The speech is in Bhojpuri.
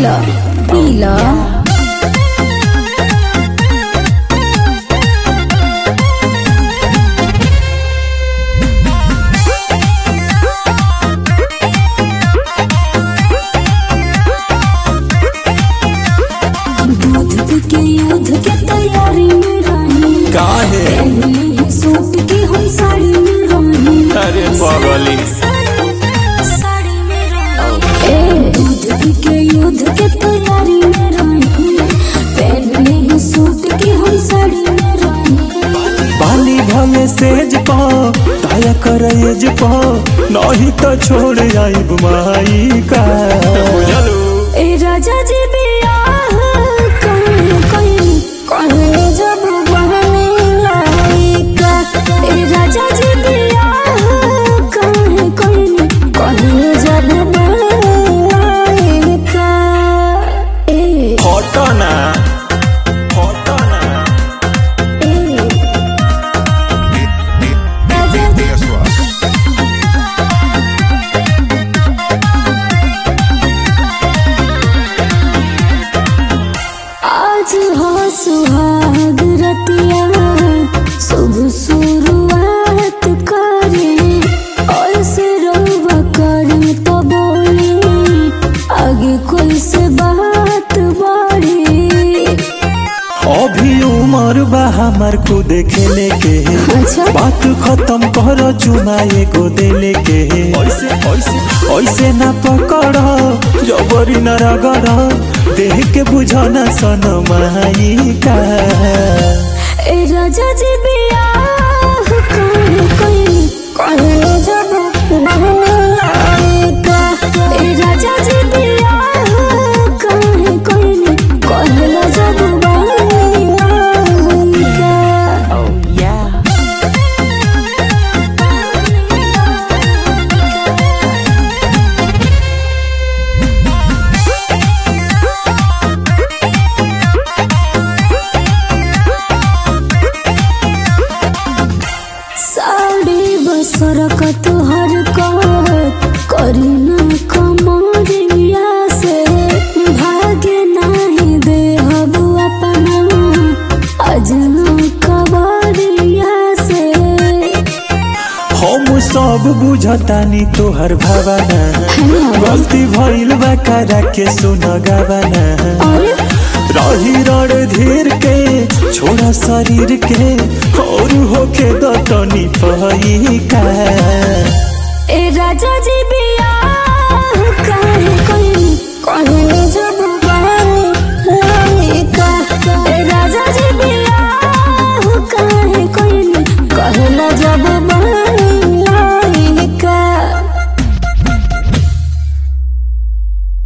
पीला पीला दूध के युद्ध के तैयारी में रानी काहे पहले सूट की हम साड़ी में रानी अरे बगली साड़ी में रानी ए दूध के युद्ध के तैयारी में रानी पहले ही सूट की हम साड़ी में रानी बाली भले सेज पा ताया करेज पा नहीं तो छोड़ आइब माई का बुझलू ए राजा जी बियाह कहीं कहीं कहीं जब बहने लायका ए राजा जी बियाह कहीं कहीं कहीं जब बहने लायका ए फोटो ना फोटो ना ए राजा जी आज हो सुहाग रतिया शुभ शुरुआत करे और से रहुआ करे तो बोली आगे कोई से बात बढ़े अभी उम्र बा हमार को देखे के अच्छा बात खत्म कर चुमाए को देले के ऐसे ऐसे ऐसे ना पकड़ जबरी न रगड़ देह के बुझना सन माई का ए राजा जी बियाह कहीं कहीं कहीं जब बहने लायका ए राजा जी बियाह कहीं कहीं कहीं जब बहने लायका साड़ी बसर का तुहर का करी ना कमरिया से भागे नहीं दे हबु अपना अजना कबरिया से हम सब बुझतानी तोहर भावना गलती भइल बा करा के सुन गावना अरे रही रण धीर के छोड़ा शरीर के और होके दतनी पही का ए राजा जी बिया